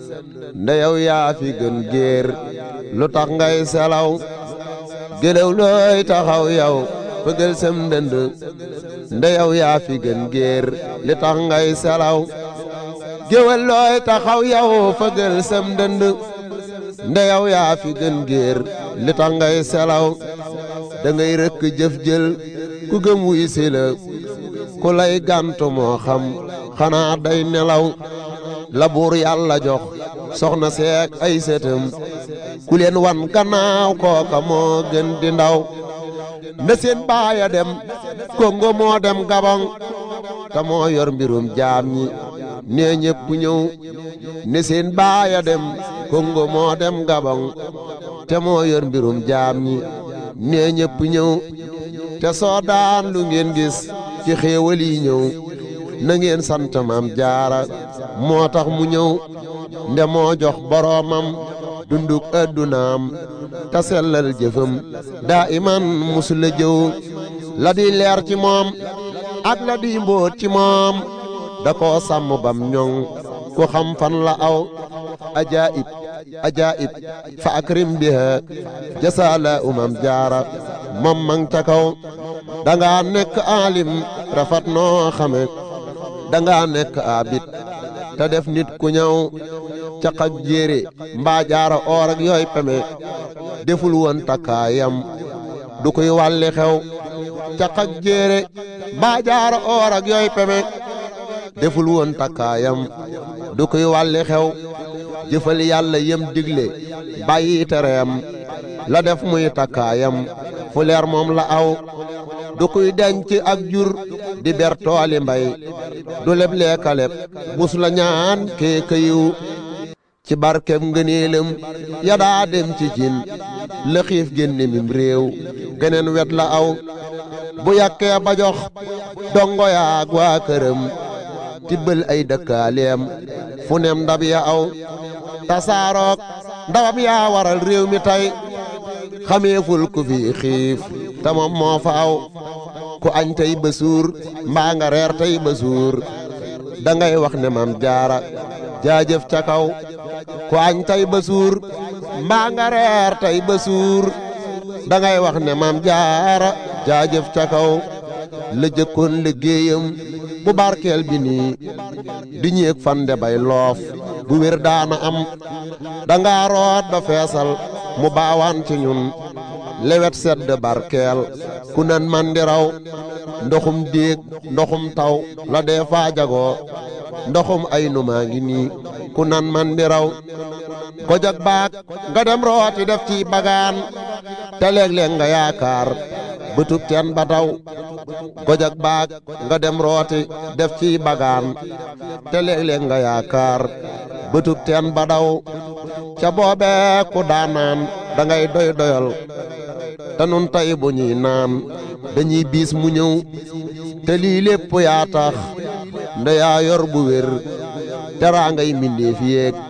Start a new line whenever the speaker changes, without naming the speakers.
nda yow yaa fi gën géer lu tax ngay selaw gëlëw looy taxaw yow fëgël sam ndënd nda yow yaa fi gën géer li tax ngay selaw géwël looy taxaw yow fëgël sam ndënd nda yow yaa fi gën géer li tax ngay selaw da ngay rëkk jëf jël ku gëm wuy si la ku lay gàntu moo xam xanaa day nelaw la buur yàlla jox soxna seek ay sëtam ku leen wan gannaaw kooka moo gën di ndaw na seen baaya dem kongo moo dem gabon te moo yor mbirum jaam ñi nee ñëpp ñëw ne seen baaya dem kongo moo dem gabon te moo yor mbirum jaam ñi nee ñëpp ñëw te soo daan lu ngeen gis ci xéewal yi ñëw na ngeen sant maam jaara moo tax mu ñëw nde moo jox boroomam dunduk addunaam te sellal jëfam daa iman musula jëw la di leer ci moom ak la di mbóot ci moom da koo sàmm bam ñoŋ ku xam fan la aw ajaib ajaib fa akrim biha jasaala umam jaara moom mang ca kaw danga nekk alim rafet noo xame danga nekk abit te def nit ku ñëw caq ak jéere mbaa jaara oor ak yooy peme deful woon takkaayam du koy wàlli xew caq ak jéere mbaa jaara oor ak yooy peme deful woon takkaayam du koy wàlli xew jëfal yàlla yem digle bàyyi tereem la def muy takkaayam fu leer moom la aw du kuy denc ak jur di ber tooli mbay du leb leekaleb mus la ñaan kee këyiw ci barkeb ngëneelam ya daa dem ci cin la xiif génne mim réew geneen wet la aw bu yàkkee ba jox dongo yaag waa këram tibbal ay dëkkaaleem fu nem ndab ya aw tasaarook ndawam yaa waral réew mi tey xameeful ku fi xiif te moom moo fa aw ku añ tey ba suur mbaa nga reer tey ba suur da ngay wax ne maam jaara jaajëf ca kaw ku añ tey ba suur mbaa nga reer tey ba suur da ngay wax ne maam jaara jaajëf ca kaw la jëkkoon liggéeyam bu barkeel bi nii di ñeeg fande bay loof bu wér daana am danga root ba feesal mu baawaan ci ñun lewet sedd barkeel ku nan man di raw ndoxum déeg ndoxum taw la dee faa jagoo ndoxum ay numaa ngi nii ku nan man di raw gojog baak nga dem rooti def ci bagaan te léeg-léeg nga yaakaar bëtub teen ba taw gojog baak nga dem rooti def ci bagaan te léeg-léeg nga yaakaar bëtub teen ba daw ca boobee ku daanaan da ngay doy doyal te nun tey bu ñuy naan dañuy biis mu ñëw te lii lépp yaa tax nda yaa yor bu wér teraa ngay mbindeef yéeg